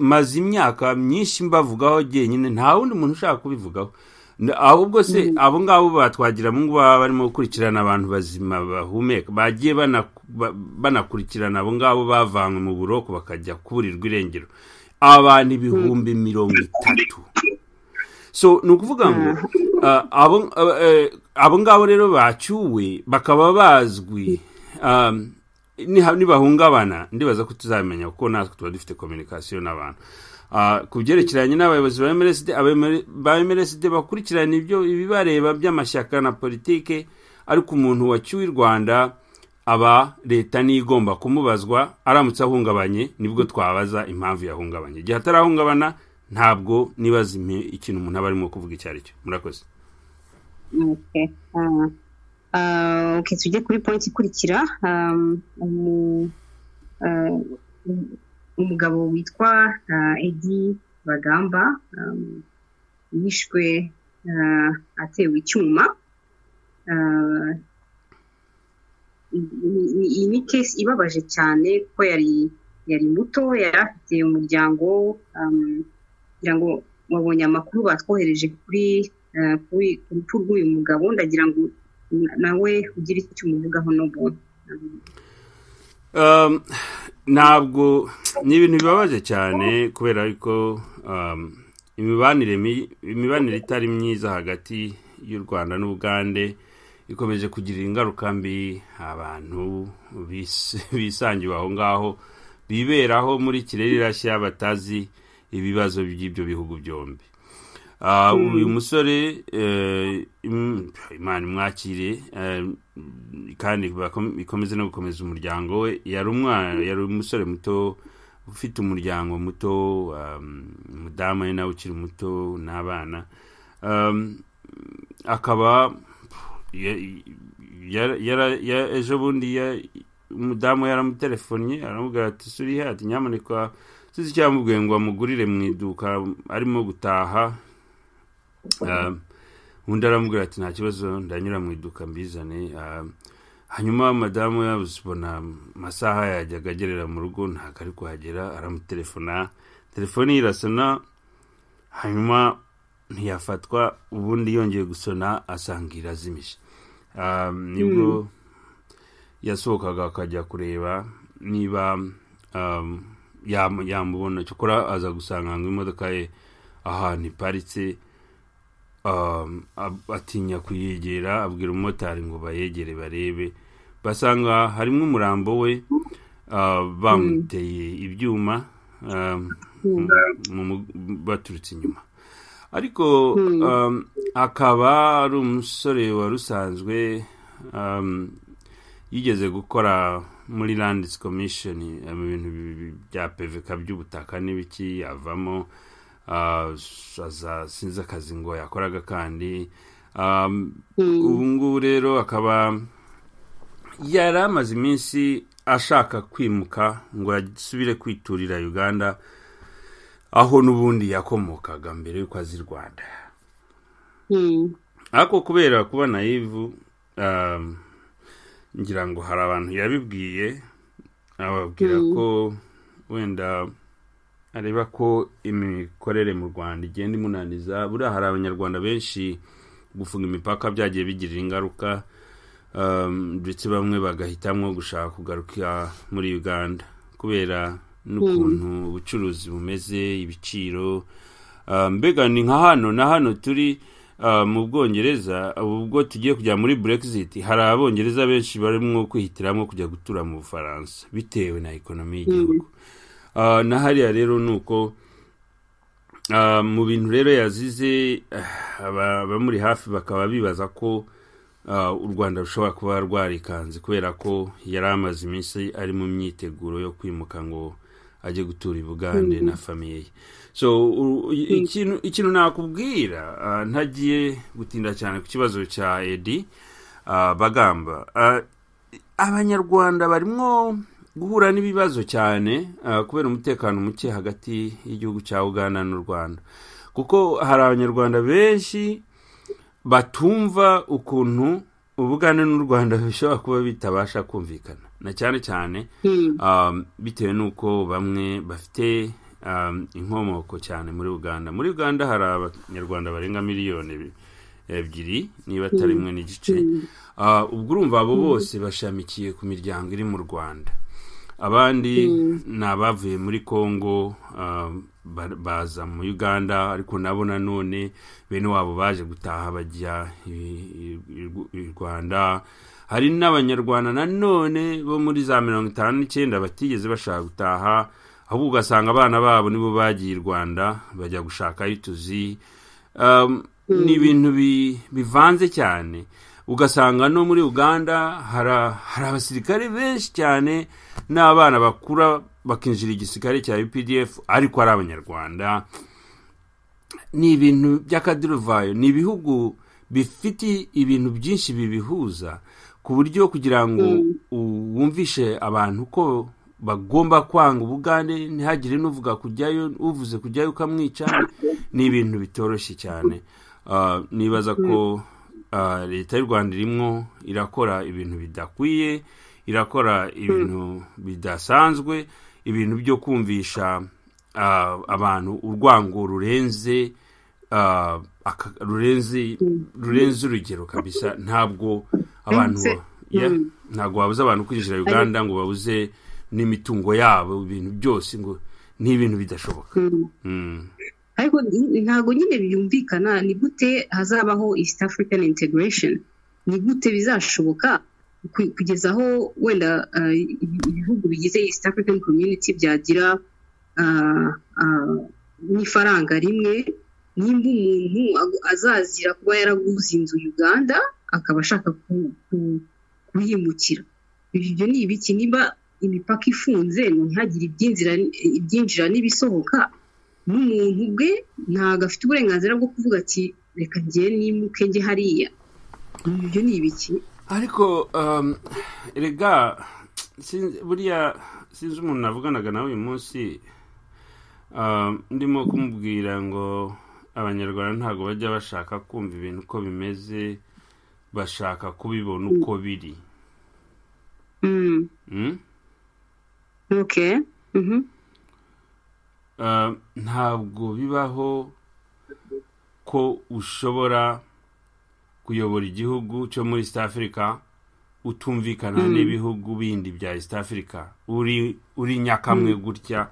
[SPEAKER 2] maze imyaka myinshi mbavugaho njyenyine nta wundi muntu ushaka kubivugaho ahubwo se abo ngabo batwagira mu ngo baba barimo gukurikirana abantu bazima bahumeka bagiye banakurikirana abo ngabo bavanywe mu buroko bakajya kuburirwa irengero abantu ibihumbi mirongo itatu so ni ukuvuga ngo abo ngabo rero bacyuwe bakaba bazwi nibahungabana ndibaza ko tuzamenya kuko natwe tuba dufite kominikasiyo n'abantu ku byerekeranye n'abayobozi ba mrsd bakurikirana ibyo ibibareba by'amashyaka na politike ariko umuntu wacyuwe i rwanda aba leta niyo igomba kumubazwa aramutse ahungabanye nibwo twabaza impamvu yahungabanye igihe atarahungabana ntabwo nibaza ikintu umuntu aba arimo kuvuga icyo ari cyo murakoze
[SPEAKER 1] tujye kuri polisi ikurikira umugabo witwa edi bagamba yishwe atewe icyuma iyi ni kesi ibabaje cyane kuko yari yari muto yari afite umuryango kugira ngo wabonye amakuru batwohereje kuri ku rupfu rw'uyu mugabo ndagira ngo nawe ugire icyo umuvugaho n'ubuntu
[SPEAKER 2] ntabwo ni ibintu bibabaje cyane kubera ko imibanire itari myiza hagati y'u rwanda n'ubugande ikomeje kugira ingaruka mbi abantu bisangiwe aho ngaho biberaho muri kirere irashya batazi ibibazo by'ibyo bihugu byombi uyu musore imana imwakire kandi ikomeze no gukomeza umuryango we yari umwana yari umusore muto ufite umuryango muto umudamu we nawe ukiri muto n'abana akaba ejo bundi umudamu yaramutelefonnye aramubwira ati surihe ati nyamuneka tuzi icyamubwiye ngo amugurire mu iduka arimo gutaha undi aramubwira ati nta kibazo ndanyura mu iduka mbizane hanyuma madamu yabona amasaha yajyaga agerera mu rugo ntabwo ari kuhagera aramutelefona telefone ye irasona hanyuma ntiyafatwa ubundi yongeye gusona asanga irazimije nibwo yasohokaga akajya kureba niba yamubona cyokora aza gusanga ngo imodoka ye ahantu iparitse atinya kuyegera abwira umumotari ngo bayegere barebe basanga harimo umurambo we bamuteye ibyuma baturutse inyuma ariko akaba ari umusore wari usanzwe yigeze gukora muri landisi komishoni mu bintu bya peveka by'ubutaka n'ibiki yavamo sinzi akazi ngo yakoraga kandi ubu ngubu rero akaba yari amaze iminsi ashaka kwimuka ngo asubire kwiturira uganda aho n'ubundi yakomokaga mbere y'uko azi i rwanda ariko kubera kuba nayivu ngira ngo hari abantu yabibwiye ababwira ko wenda areba ko imikorere mu rwanda igenda imunaniza buriya hari abanyarwanda benshi gufunga imipaka byagiye bigirira ingaruka ndetse bamwe bagahitamo gushaka kugaruka muri uganda kubera n'ukuntu ubucuruzi bumeze ibiciro mbega ni nka hano na hano turi mu bwongereza ubwo tugiye kujya muri burexit hari abongereza benshi barimo kwihitiramo kujya gutura mu bufaransa bitewe na ekonomi y'igihugu na hariya rero ni uko mu bintu rero yazize abamuri hafi bakaba bibaza ko u rwanda rushobora kuba rwarikanze kubera ko yari amaze iminsi ari mu myiteguro yo kwimuka ngo ajye gutura i bugande na famiye ye so ikintu nakubwira ntagiye gutinda cyane ku kibazo cya edi bagamba abanyarwanda barimo guhura n'ibibazo cyane kubera umutekano muke hagati y'igihugu cya uganda n'u rwanda kuko hari abanyarwanda benshi batumva ukuntu ubugande n'u rwanda bishobora kuba bitabasha kumvikana na cyane cyane bitewe n'uko bamwe bafite inkomoko cyane muri uganda muri uganda hari abanyarwanda barenga miliyoni ebyiri niba atari rimwe n'igice ubwo urumva abo bose bashamikiye ku miryango iri mu rwanda abandi ni abavuye muri congo baza mu uganda ariko nabo nanone bene wabo baje gutaha bajya i rwanda hari n'abanyarwanda nanone bo muri za mirongo itanu n'icyenda batigeze bashaka gutaha ahubwo ugasanga abana babo nibo bagiye i rwanda bajya gushaka tuzi ni ibintu bivanze cyane ugasanga no muri uganda hari abasirikare benshi cyane n'abana bakura bakinjira igisirikare cya updf ariko ari abanyarwanda ni ibintu by'akaduruvayo ni ibihugu bifite ibintu byinshi bibihuza ku buryo kugira ngo wumvishe abantu ko bagomba kwanga ubugande ntihagire n'uvuga kujyayo uvuze kujyayo ukamwica ni ibintu bitoroshye cyane nibaza ko leta y'u rwanda irimo irakora ibintu bidakwiye irakora ibintu bidasanzwe ibintu byo kumvisha abantu urwango rurenze rurenze urugero kabisa ntabwo abantu ntabwo wabuze abantu kwinjira uganda ngo babuze n'imitungo yabo ibintu byose ngo ni ibintu bidashoboka
[SPEAKER 1] ariko ntabwo nyine byumvikana ni gute hazabaho east african integration ni gute bizashoboka kugeza aho wenda ibihugu bigize east african community byagira n'ifaranga rimwe nimba umuntu azazira kuba yaraguze inzu uganda akaba ashaka kuhimukira ibyo ni ibiki niba imipaka ifunze ntihagire ibyinjira n'ibisohoka n'umuntu ubwe ntabwo afite uburenganzira bwo kuvuga ati reka ngiye nimuke njye hariya ibyo ni ibiki
[SPEAKER 2] ariko rega buriya sinzi umuntu navuganaga nawe uyu munsi ndimo kumubwira ngo abanyarwanda ntabwo bajya bashaka kumva ibintu uko bimeze bashaka kubibona uko biri ntabwo bibaho ko ushobora kuyobora igihugu cyo muri east africa utumvikana n'ibihugu bindi bya east africa uri nyakamwe gutya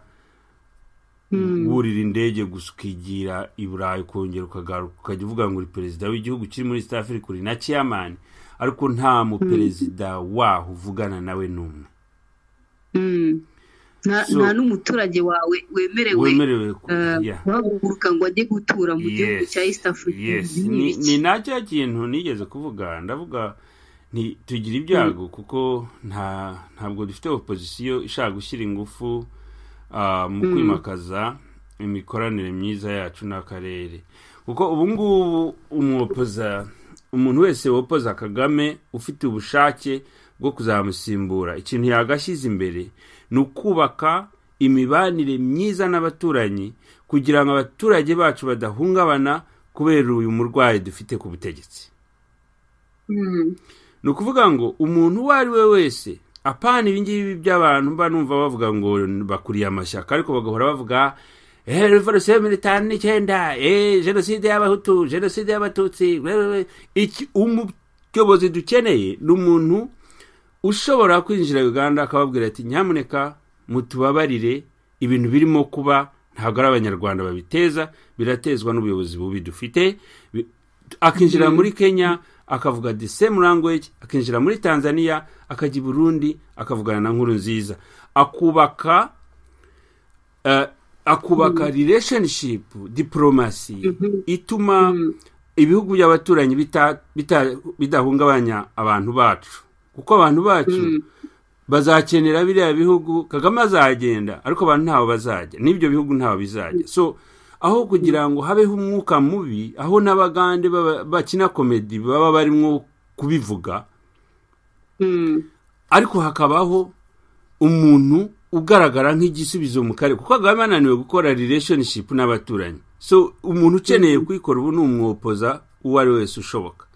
[SPEAKER 2] wurira indege gusa ukigira i burayi ukongera ukagaruka ukajya uvuga ngo uri perezida w'igihugu kiri muri east africa uri na ciyamani ariko nta muperezida waho uvugana nawe n'umwe
[SPEAKER 1] nta n'umuturage wawe wemerewe guhaguruka ngo ajye gutura mu gihugu cya east africa
[SPEAKER 2] ni na cya kintu nigeze kuvuga ndavuga tugira ibyago kuko ntabwo dufite opozisiyo ishaka gushyira ingufu mu kwimakaza imikoranire myiza yacu n'akarere kuko ubu ngubu umwopoza umuntu wese wopoza kagame ufite ubushake bwo kuzamusimbura ikintu yagashyize imbere ni ukubaka imibanire myiza n'abaturanyi kugira ngo abaturage bacu badahungabana kubera uyu murwayi dufite ku butegetsi ni ukuvuga ngo umuntu uwo ari we wese apana ibingibi by'abantu mba numva bavuga ngo bakuriye amashyaka ariko bagahora bavuga revolisiyo ya mirongo itanu n'icyenda jenoside y'abahutu jenoside y'abatutsi umuyobozi dukeneye ni umuntu ushobora kwinjira uganda akababwira ati nyamuneka mutubabarire ibintu birimo kuba ntabwo ari abanyarwanda babiteza biratezwa n'ubuyobozi bubi dufite akinjira muri kenya akavuga the same language akinjira muri tanzania akajya i burundi akavugana na nkuru nziza akubaka akubaka relationship diporomasi ituma ibihugu by'abaturanyi bidahungabanya abantu bacu kuko abantu bacu bazakenera biriya bihugu kagame azagenda ariko abantu ntaho bazajya n'ibyo bihugu ntaho bizajya so aho kugira ngo habeho umwuka mubi aho n'abagande bakina komedi baba barimo kubivuga ariko hakabaho umuntu ugaragara nk'igisubizo mu karere kuko kagame ananiwe gukora relationship n'abaturanyi so umuntu ukeneye kuyikora ubu ni umwopoza uwo ari wese ushoboka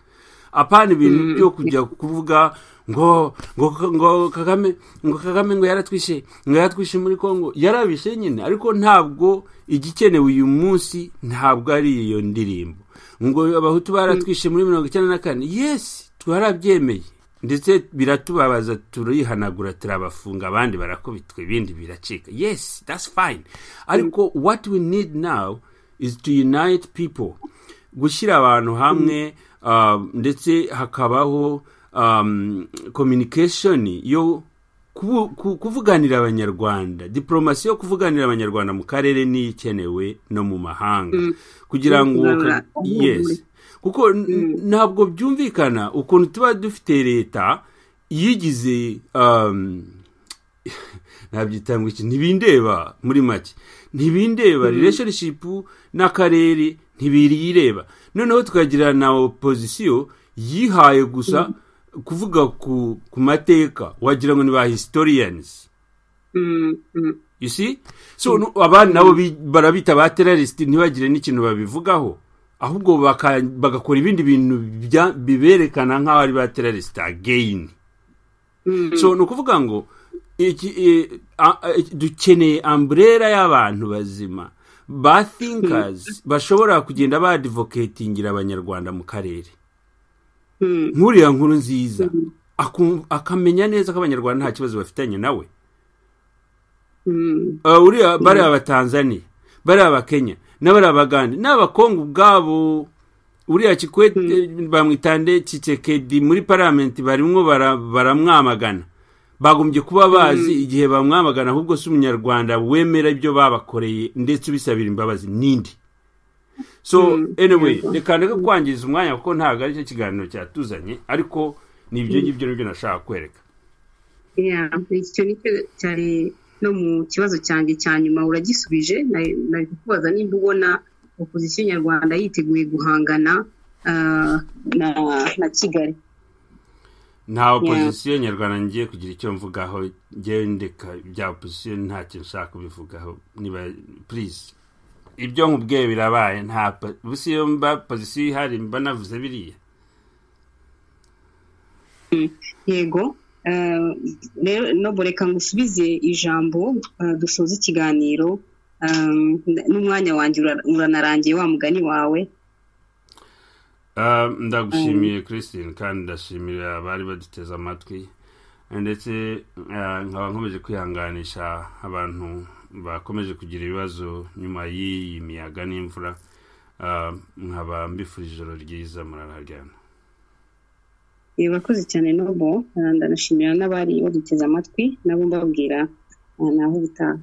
[SPEAKER 2] apana ibintu byo kujya kuvuga ngo ngo ngo kagame ngo kagame ngo yaratwishe ngo yaratwishe muri congo yarabishe nyine ariko ntabwo igikenewe uyu munsi ntabwo ari iyo ndirimbo ngo abahutu baratwishe muri mirongo icyenda na kane yesi twarabyemeye ndetse biratubabaza turihanagura turabafunga abandi barakubitwa ibindi biracika yesi that's fine ariko what we need now is to unite people gushyira abantu hamwe ndetse hakabaho communication yo kuvuganira abanyarwanda diporomasi yo kuvuganira abanyarwanda mu karere niyo ikenewe no mu mahanga kugira ngo yesi kuko ntabwo byumvikana ukuntu tuba dufite leta yigize nabyita ngo iki ntibindeba muri make ntibindeba relationship n'akarere ntibireba noneho tukagira na opozisiyo yihaye gusa kuvuga ku mateka wagira ngo ni ba historians so abandi nabo barabita ba terrorisite ntibagire n'ikintu babivugaho ahubwo bagakora ibindi bintu biberekana nk'aho ari ba terrorisite ageyini so ni ukuvuga ngo dukeneye amburera y'abantu bazima ba thinkers bashobora kugenda badivoketingira abanyarwanda mu karere nkuriya nkuru nziza akamenya neza ko abanyarwanda nta kibazo bafitanye nawe bariya abatanzaniya bariya abakenya n'abariya abagande n'abakongo ubwabo uriya kikwete bamwitande kikekedi muri paramenti barimo baramwamagana bagombye kuba bazi igihe bamwamagana ahubwo si umunyarwanda wemera ibyo babakoreye ndetse ubisabira imbabazi n'indi so anyway reka ndeke kwangiza umwanya kuko ntabwo ari cyo kiganiro cyatuzanye ariko ni ibyo ngibyo nibyo nashaka kwereka
[SPEAKER 1] icyo ni cyo cyari no mu kibazo cyanjye cya nyuma uragisubije nari kukubaza nimba ubona opozisiyo nyarwanda yiteguye guhangana na kigali
[SPEAKER 2] nta opozisiyo nyarwanda ngiye kugira icyo mvugaho ngewe ndeka bya opozisiyo nta kintu ushaka kubivugaho niba purize ibyo nkubwiye birabaye nta busi iyo mba pozisiyo ihari mba navuze biriya
[SPEAKER 1] yego rero nobo reka ngusubize ijambo dusoza ikiganiro n'umwanya wanjye uranarangiye wa mugani wawe
[SPEAKER 2] ndagushimiye christine kandi ndashimira abari baduteze amatwi ndetse nkaba nkomeje kwihanganisha abantu bakomeje kugira ibibazo nyuma y'iyi miyaga n'imvura nkaba mbifurije ijoro ryiza murararyana
[SPEAKER 1] bakoze cyane n'ubu ndanashimira n'abari baduteze amatwi nabo mbabwira naho ubutaha